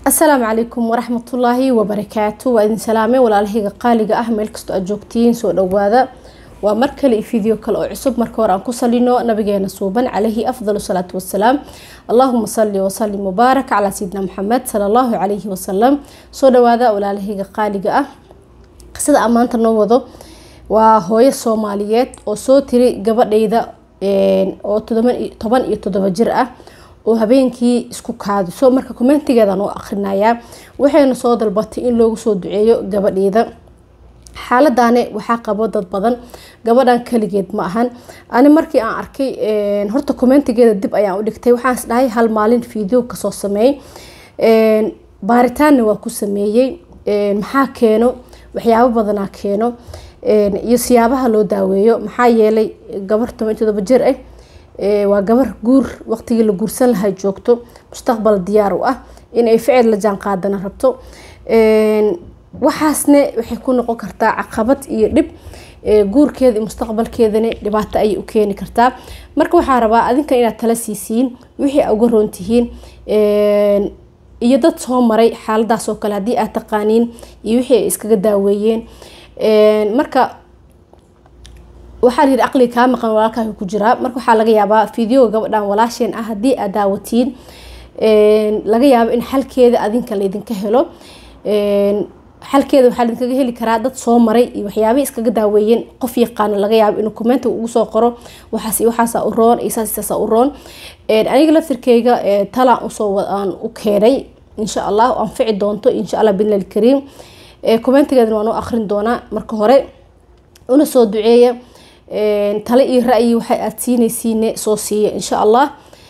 asalaamu calaykum waraxmatullaahi wabarakaatu waa idin salaamay walaalahayga qaaliga ah meel kastoo aad joogtiin soo dhawaada waa mar kale iyo video kale oo cusub marka hore aan ku salino nabigeena suuban calayhi afdal salaatu wasalaam allahuma sali wasalim mubaarak calaa sayidina maxamed sala allahu calayhi wasalam soo dhawaada walaalahayga qaaliga ah qisada aan maanta noo wado waa hooyo soomaaliyeed oo soo tiri gabadhayda oo toban iyo toddoba jir ah oo habeenkii isku kaadiso marka commentigeedaan u akrinayaa waxayna soo dalbatay in loogu soo duceeyo gabadheeda xaaladani waxaa qabo dad badan gabadhan kaligeed ma ahan ani markii aan arkay horta commentigeeda dib ayaan u dhigtay waxaan is dhahay hal maalin video kasoo sameey baaritaanna waa ku sameeyey maxaa keeno waxyaabo badanaa keeno iyo siyaabaha loo daaweeyo maxaa yeelay gabar toban iyo todoba jir ah waa gabar guur waqtigii la guursan lahay joogto mustaqbal diyaar u ah inay ficil la jaan qaadana rabto waxaasne waxay ku noqon kartaa caqabad iyo dhib guurkeeda iyo mustaqbalkeedana dhibaato ayay u keeni kartaa marka waxaa rabaa adinkan inaad tala siisiin wixii a uga roon tihiin iyo dad soo maray xaaladaas oo kale haddii aad taqaaniin iyo wixii ay iskaga daaweeyeen marka waxaa la yidhi aqliga kaa maqan walaalkaa ku jiraa marka waxaa laga yaabaa videoga gabadhan walaasheen ah haddii aad daawatiin laga yaabo in xalkeeda adinka laydinka helo xalkeeda waxaa laydinkaga heli karaa dad soo maray iyo waxyaabihii iskaga daaweeyeen qof yaqaano laga yaabo inuu commentiga ugu soo qoro waxaas iyo waxaasa u roon iyo saas saasa u roon aniga laftirkeyga talaan usoo aan u keenay insha allah anfici doonto insha allah bidnil kariim commentigeedana waan u akrin doonaa marka hore una soo duceeya tale iyo ra-yi waxay aad siinaysiine soo siiya insha allah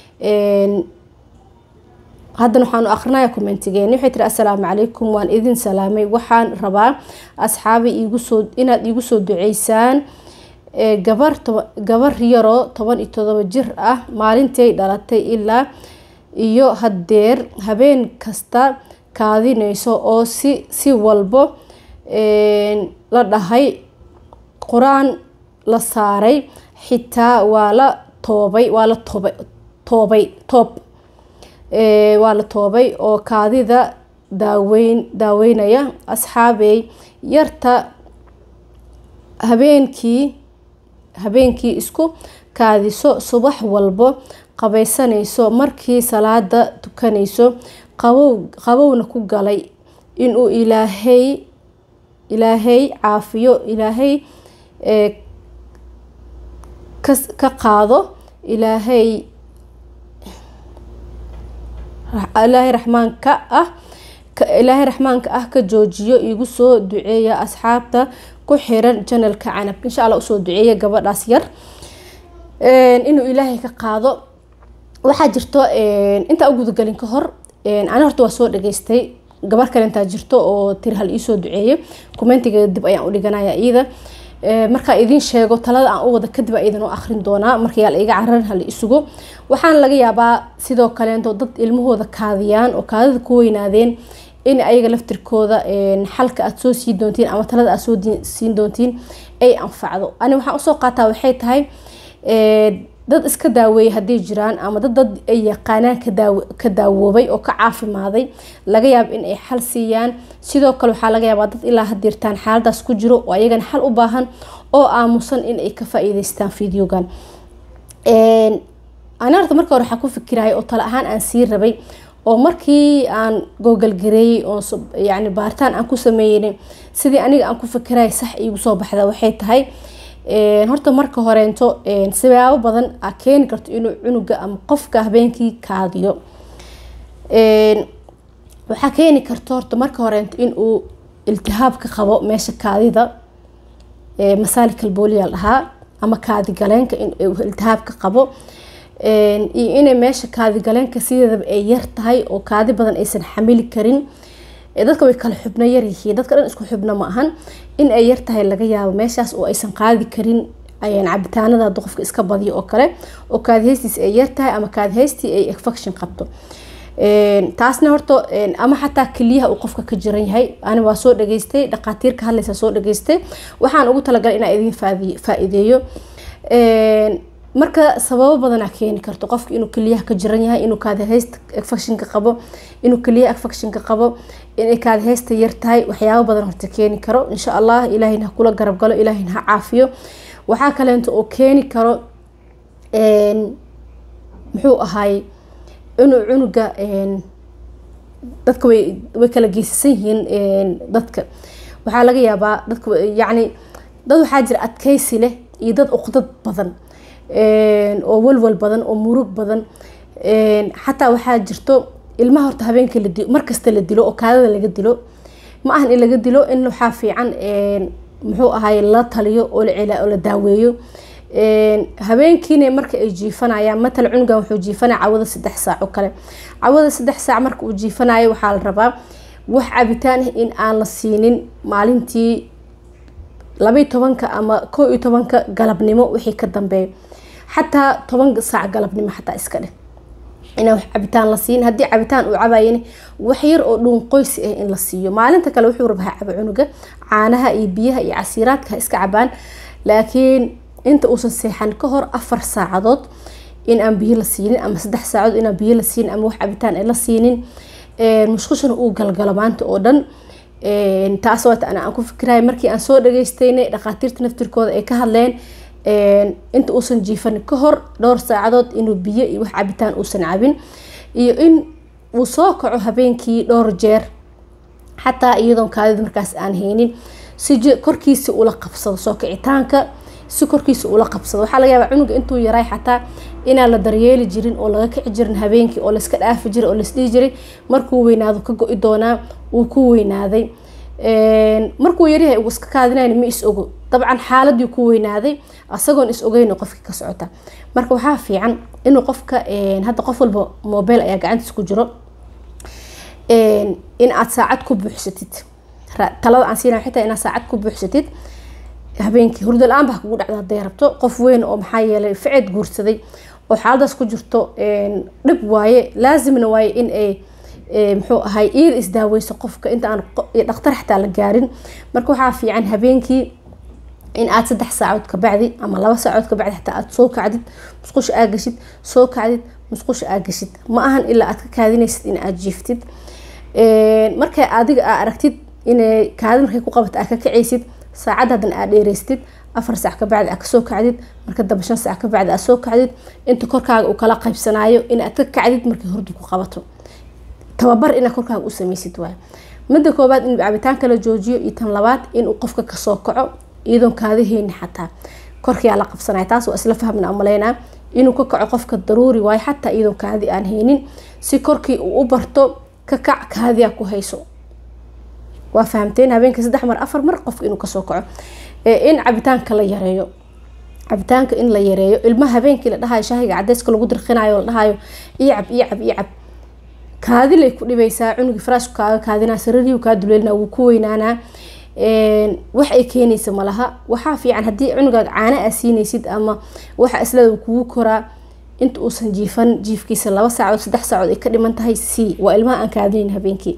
haddana waxaan u akrinaya commentigeeni waxay tiri assalaamu calaykum waan idin salaamay waxaan rabaa asxaabi iigusoo inaad iigu soo duceysaan gabar gabar yaroo toban iyo todoba jir ah maalintay dhalatay ilaa iyo haddeer habeen kasta kaadinayso oo si si walbo la dhahay qur-aan la saaray xitaa waa la toobay waa la toobay toobay toob waa la toobay oo kaadida daaweyn daaweynaya asxaabey yarta habeenkii habeenkii isku kaadiso subax walbo qabaysanayso markii salaada tukanayso qabow qabowna ku galay inuu ilaahay ilaahay caafiyo ilaahay ka qaado ilaahay ilaahay raxmaanka ah ilaahay raxmaanka ah ka joojiyo igu soo duceeya asxaabta ku xiran janalka canab insha allah usoo duceeya gabadhaas yar inuu ilaahay ka qaado waxaa jirto intaa u gudagelin ka hor ani horta waa soo dhageystay gabar kale intaa jirto oo tiri hal iisoo duceeyo commentigeeda dib ayaan u dhiganaya iyada markaa idiin sheego talada aan u wada kadib a idin u akrin doonaa markayaa la iga cararin hala isugo waxaana laga yaabaa sidoo kaleento dad ilmahooda kaadiyaan oo kaadida ku weynaadeen in ayaga laftirkooda xalka aad soo sii doontiin ama talada aad soo siin doontiin ay anfacdo ani waxaan usoo qaataa waxay tahay dad iska daaweeyay hadday jiraan ama dad dad ay yaqaanaan ka daawoobay oo ka caafimaaday laga yaabo in ay xal siiyaan sidoo kale waxaa laga yaabaa dad ilaa hadirtaan xaaladaas ku jiro oo ayagana xal u baahan oo aamusan in ay ka faa-iideystaan videogan ani horta marka hore waxaa ku fikiraya oo tale ahaan aan sii rabay oo markii aan googalgareeyey oo yani baaritaan aan ku sameeynay sidii aniga aan ku fikiraya sax iigu soo baxda waxay tahay horta marka horeento sibaabo badan a keeni karto inuu cunuga ama qofka habeenkii kaadiyo waxaa keeni karto horta marka horeento inuu iltihaab ka qabo meesha kaadida masaalikal dhahaa ama kaadi galeenka inuu iltihaab ka qabo iyo inay meesha kaadi galeenka sideedaba ay yar tahay oo kaadi badan aysan xamili karin dadka way kala xubno yaryihiin dadka dhan isku xubno ma ahan in ay yartahay laga yaabo meeshaas oo aysan qaadi karin cabitaanada haduu qofka iska badiyo oo kale oo kaadihaystiis ay yartahay ama kaadihaystii ay infection qabto taasna horta ama xataa keliyaha uu qofka ka jiran yahay ani waa soo dhageystay dhaqaatiir ka hadlaysa soo dhageystay waxaan ugu talagalay inaa idin faa-iideeyo marka sababo badanaa keeni karto qofka inuu keliyaha ka jiran yahay inuu kaadihaysta infectionka qabo inuu keliyaha infectionka qabo inay kaadihaysta yar tahay waxyaabo badan horta keeni karo insha allah ilaahayna ha kula garab galo ilaahayna ha caafiyo waxaa kaleento oo keeni karo muxuu ahaay inuu cunuga dadka way way kala geysasan yihiin dadka waxaa laga yaabaa dadka yacni dad waxaa jira adkeysi leh iyo dad uqdad badan oo walwal badan oo murug badan xataa waxaa jirto ilmaha horta habeenkii la dilo markasta la dilo oo kaadada laga dilo ma ahan in laga dilo in waxaa fiican muxuu ahaay la taliyo oo la oo la daaweeyo habeenkiina marka ay jiifanayaan matal cunugan wuxuu jiifanaya cawada saddex saac oo kale cawada saddex saac marka uu jiifanayo waxaa la rabaa wax cabitaan ah in aan la siinin maalintii labaiy tobanka ama koo iyo tobanka galabnimo wixii ka dambeeyo xataa toban saac galabnimo xataa iska dheh inaan wax cabitaan la siin haddii cabitaan uu cabayan wax yar oo dhuun qoysi ah in la siiyo maalinta kale wuxuu rabaa caba cunuga caanaha iyo biyaha iyo casiiraadka ha iska cabaan laakiin inta uusan seexan ka hor afar saacadood in aan biyo la siinin ama saddex saacadood inaan biyo la siinin ama wax cabitaan ay la siinin musqushana uu galgalo maanta oo dhan taas waata ana aan ku fikirahay markii aan soo dhageystaynay dhakhaatiirta naftirkooda ay ka hadleen inta uusan jiifan ka hor dhowr saacadood inuu biyo iyo wax cabitaan uusan cabin iyo in uu soo kaco habeenkii dhowr jeer xataa iyadoon kaadida markaas aan haynin si korkiisa ula qabsado soo kicitaanka si korkiisa ula qabsado waxaa laga yaabaa cunuga intuu yaray xataa inaan la daryeeli jirin oo laga kici jirin habeenkii oo layska dhaafi jiray oo laisdhihi jiray markuu weynaado ka go-i doonaa wuu ku weynaaday markuu yaryahay uu iska kaadinayn ma is ogo dabcan xaaladii ku weynaaday asagoon is ogeyn qofkii ka socota marka waxaa fiican inuu qofka hadda qof walba mobile ayaa gacantiis ku jiro in aad saacad ku buuxsatid talada aan siina xitaa inaad saacad ku buuxsatid habeenkii hurdo la-aan baa kugu dhacda haday rabto qof weyn oo maxaa yeelay ficid guursaday oo xaaladaas ku jirto dhib waaye laazimna waaye in ay muxuu ahay iir isdaaweyso qofka inta aan dhaktar xataa la gaarin marka waxaa fiican habeenkii in aad saddex saacood ka bacdi ama laba saacood ka bacdi xataa aad soo kacdid musqusha aa gashid soo kacdid musqusha aa gashid ma ahan ilaa aad ka kaadinaysid in aad jiiftid markay adiga aa aragtid inay kaadi markay ku qabato aad ka kacaysid saacad hadan aad dheereystid afar saac ka bacdi aad kasoo kacdid marka dambe shan saac ka bacdi aad soo kacdid inta korkaaga uu kala qaybsanaayo in aad ka kacdid markay hurdu ku qabato tababar inaad korkaaga u sameysid waay midda koobaad in cabitaanka la joojiyo iyo tan labaad inuu qofka kasoo kaco iyadoon kaadaheyni xataa korkiyaa la qabsanaya taas waa isla fahmna umaleynaa inuu ka kaco qofka daruuri waayo xataa iyadoon kaadi aan haynin si korkii uu u barto ka kac kaadiyaa ku hayso waa fahamteen habeenkii saddex mar afar mar qofka inuu kasoo kaco in cabitaanka la yareeyo cabitaanka in la yareeyo ilmaha habeenkii la dhahayo shaahiga cadeyska lagu dirqinayo la dhahayo iyacab iyacab iyacab kaadilay ku dhibaysaa cunugi faraashku kaaga kaadinaa sarariyu kaa duleelina wuu ku weynaanaa wax ay keenaysa malaha waxaa fiican haddii cunugaaga caana aa siinaysid ama waxa isleeda kugu koraa inta uusan jiifan jiifkiisa laba saacood saddex saacood ay ka dhiman tahay c waa ilmaha aan kaadinayn habeenkii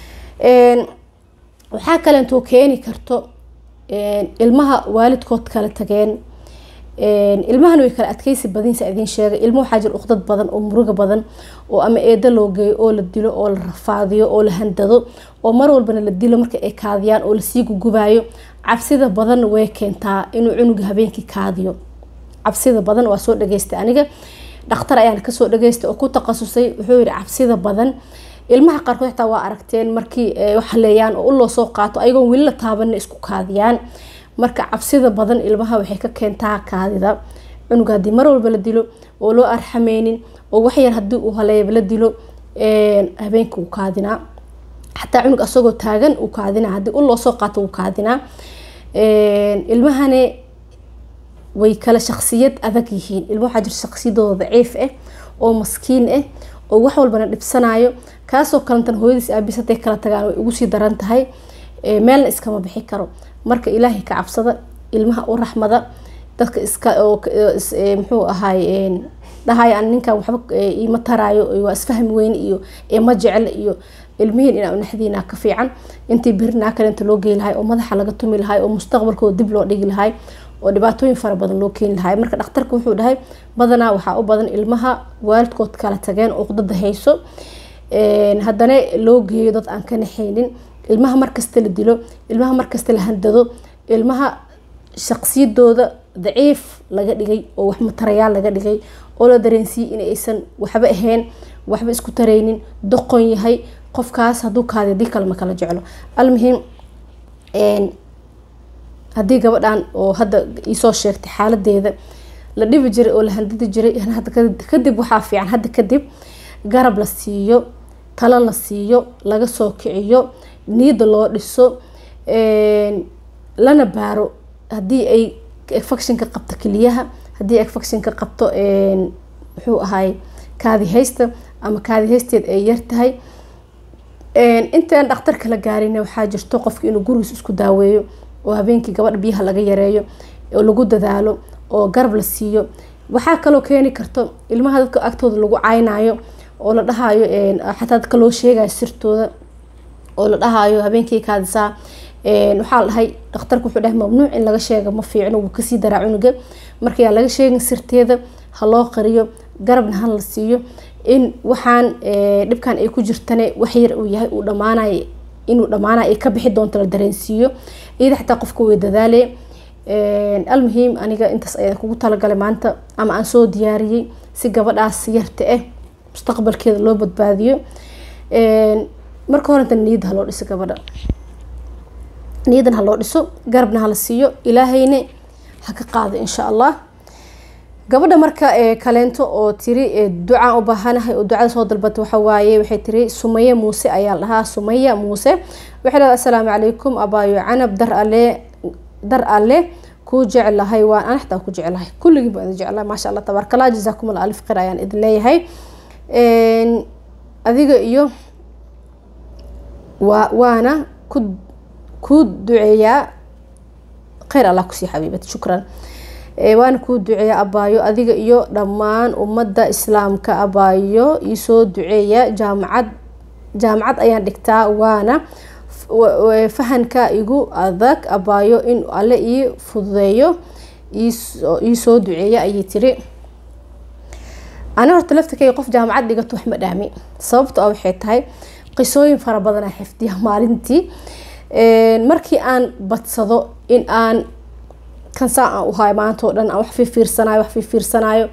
waxaa kalentoo keeni karto ilmaha waalidkood kala tageen ilmahana way kala adkeysi badinsa idiin sheegay ilmo waxaa jira uqdad badan oo muruga badan oo ama eedo loo geeyo oo la dilo oo la rafaadiyo oo la handado oo mar walbana la dilo marka ay kaadiyaan oo lasii gugubayo cabsida badan way keentaa inuu cunuga habeenkii kaadiyo cabsida badan waa soo dhageystay aniga dhakhtar ayaan kasoo dhageystay oo ku takhasusay wuxuu yihi cabsida badan ilmaha qaarkood xitaa waa aragteen markii waxleeyaan oo uloo soo qaato ayagoon weli la taabanna isku kaadiyaan marka cabsida badan ilmaha waxay ka keentaa kaadida cunuga haddii mar walba la dilo oo loo arxameynin oo waxyar hadii uu haleeyaba la dilo habeenka wuu kaadinaa xataa cunug asagoo taagan uu kaadinaa haddii uloo soo qaato wuu kaadinaa ilmahane way kala shaksiyad adag yihiin ilma waxaa jira shaksiyadooda daciif ah oo maskiin ah oo wax walbana dhibsanayo kaasoo kalantan hooyadiis aabis haday kala tagaan way ugu sii daran tahay meelna iskama bixi karo marka ilaahay ka cabsada ilmaha u raxmada dadka iska muxuu ahaay dhahay aan ninkan waxba ima taraayo waa isfahmi weyne iyo ma jecel iyo ilmihiin inaa naxdiina ka fiican intii birinaa kalenta loo geyi lahay oo madaxa laga tumi lahay oo mustaqbalkooda dib loo dhigi lahay oo dhibaatooyin fara badan loo keeni lahay marka dhakhtarka wuxuu dhahay badanaa waxaa u badan ilmaha waalidkood kala tageen uqdada hayso haddana loo geeyo dad aan ka naxaynin ilmaha markasta la dilo ilmaha markasta la handado ilmaha shaqsiyadooda daciif laga dhigay oo wax matarayaal laga dhigay oo la dareensiiyey in aysan waxba ahayn waxba isku taraynin doqon yahay qofkaas hadduu kaadi hadii kale ma kala jeclo almuhim haddii gabadhan oo hadda iisoo sheegtay xaaladeeda la dhibi jiray oo la handadi jiray kadib waxaa fiican hadda kadib garab la siiyo talo la siiyo laga soo kiciyo niyada loo dhiso lana baaro haddii ay efectionka qabto keliyaha haddii efectionka qabto muxuu ahaay kaadi haysta ama kaadi haysteed ay yartahay intaan dhakhtarka la gaarin waxaa jirto qofka inuu gurigiis isku daaweeyo oo habeenkii gabadha biyaha laga yareeyo oo lagu dadaalo oo garab la siiyo waxaa kaloo keeni karto ilmaha dadka agtooda lagu caynayo oo la dhahayo xataa dadka loo sheegayo sirtooda oo la dhahayo habeenkii kaadisaa waxaa la dhahay dhakhtarka wuxuu dhahay mamnuuc in laga sheega ma fiicno wuu kasii daraa cunuga marka yaa laga sheegin sirteeda ha loo qariyo garabna ha la siiyo in waxaan dhibkan ay ku jirtane wax yar uu yahay uu dhamaanay inuu dhamaanay ay ka bixi doonto la dareensiiyo iyada xataa qofka way dadaale almuhiim aniga intaas ayaa kugu talagalay maanta ama aan soo diyaariyey si gabadhaas yarta ah mustaqbalkeeda loo badbaadiyo marka horenta niyadda haloo dhiso gabadha niyadan haloo dhiso garabna hala siiyo ilaahayna ha ka qaado insha allah gabadha marka kaleento oo tiri ducaan u baahanahay oo ducada soo dalbata waxa waaye waxay tiri sumaya muuse ayaa dhahaa sumaya muuse waxay leedahay assalaamu calaykum abaayo canab dar alle dar alle kuu jeclahay waan ana xataa ku jeclahay kulligiin baan idin jeclahay maasha allah tabaaraka allah jazaakum allah alif khayr ayaan idin leeyahay adiga iyo waa waana ku kuu duceeyaa khayr allah kusii xabiibad shukran waana kuu duceeya abaayo adiga iyo dhammaan ummadda islaamka abaayo iisoo duceeya jaamacad jaamacad ayaan dhigtaa waana fahanka igu adag abaayo in alle ii fududeeyo iisoo duceeya ayay tiri ani horta laftirkayga qof jaamacad dhigato wax ma dhaami sababto a waxay tahay qisooyin fara badan aan xifdiya maalintii markii aan badsado in aan kansaa aan uhaay maanta oo dhan aan wax fiirfiirsanayo wax fiirfiirsanayo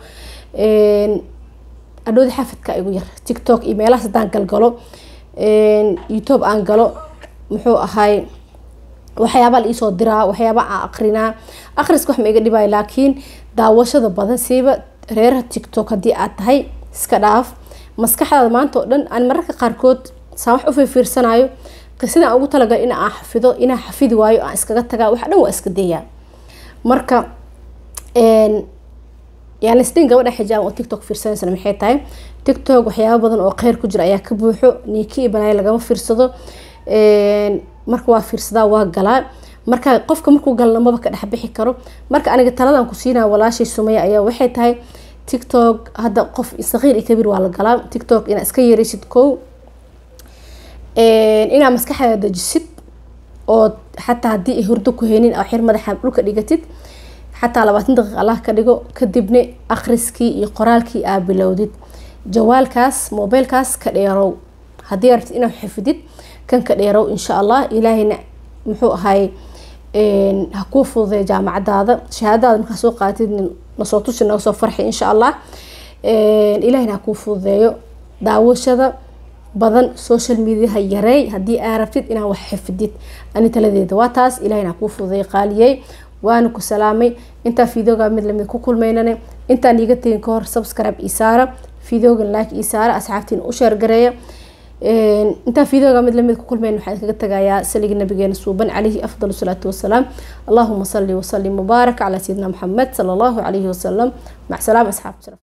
adhoodi xafidka igu yar tiktok iyo meelahaas haddaan galgalo youtube aan galo muxuu ahay waxyaabaa la iisoo diraa waxyaaba aan aqrinaa aqriska wax ma iga dhibayo laakiin daawashada badan siiba reeraha tiktok haddii aad tahay iska dhaaf maskaxdaada maanta oo dhan aan mararka qaarkood saan wax u fiirfiirsanayo qisadaan ugu talagalay in aan xafido inaan xafidi waayo aan iskaga tagaa wax dhan waa iska dayaa marka yani isdhin gabadha xijaab oo tiktok fiirsanaysana maxay tahay tiktok waxyaaba badan oo kheyr ku jira ayaa ka buuxo niiki iyo balaayo lagama fiirsado marka waa fiirsadaa waa galaa marka qofka markuu galna maba ka dhexbixi karo marka aniga taladan ku siinaya walaashay sumaya ayaa waxay tahay tiktok hadda qof saqiir iyo kabiir waa la galaa tiktok inaa iska yareysid kow inaa maskaxdaada dejisid oo xataa haddii ay hurdo ku haynin oo xir madaxa dhulka dhigatid xataa labaatan daqiiq allah ka dhigo kadibna akhriskii iyo qoraalkii aa bilowdid jawaalkaas mobeylkaas ka dheerow haddii arabtid inaad xifdid kan ka dheerow insha allah ilaahayna muxuu ahay ha kuu fududeya jaamacadaada shahaadadaada markaa soo qaatid nasoo tusi naga soo farxi insha allah ilaahayna ha kuu fududeeyo daawashada badan social mediaha yareey haddii aa rabtid inaad wax xifdid ani taladeeda waa taas ilahayna ha kuu fududeeya qaaliyey waana ku salaamay intaa fideoga mid lamid ku kulmaynane intaan iiga tegin kahor subscribe ii saara fideogan like ii saara asxaabtiina u sheergareeya intaa fideoga mid lamid ku kulmayn waxaan kaga tagayaa saliga nabigeena suuban calayhi afdal salaatu wasalaam allahuma salli wasalim mubaarak calaa sayidina maxamed sala allahu calayhi wasalam mac salaam asxaab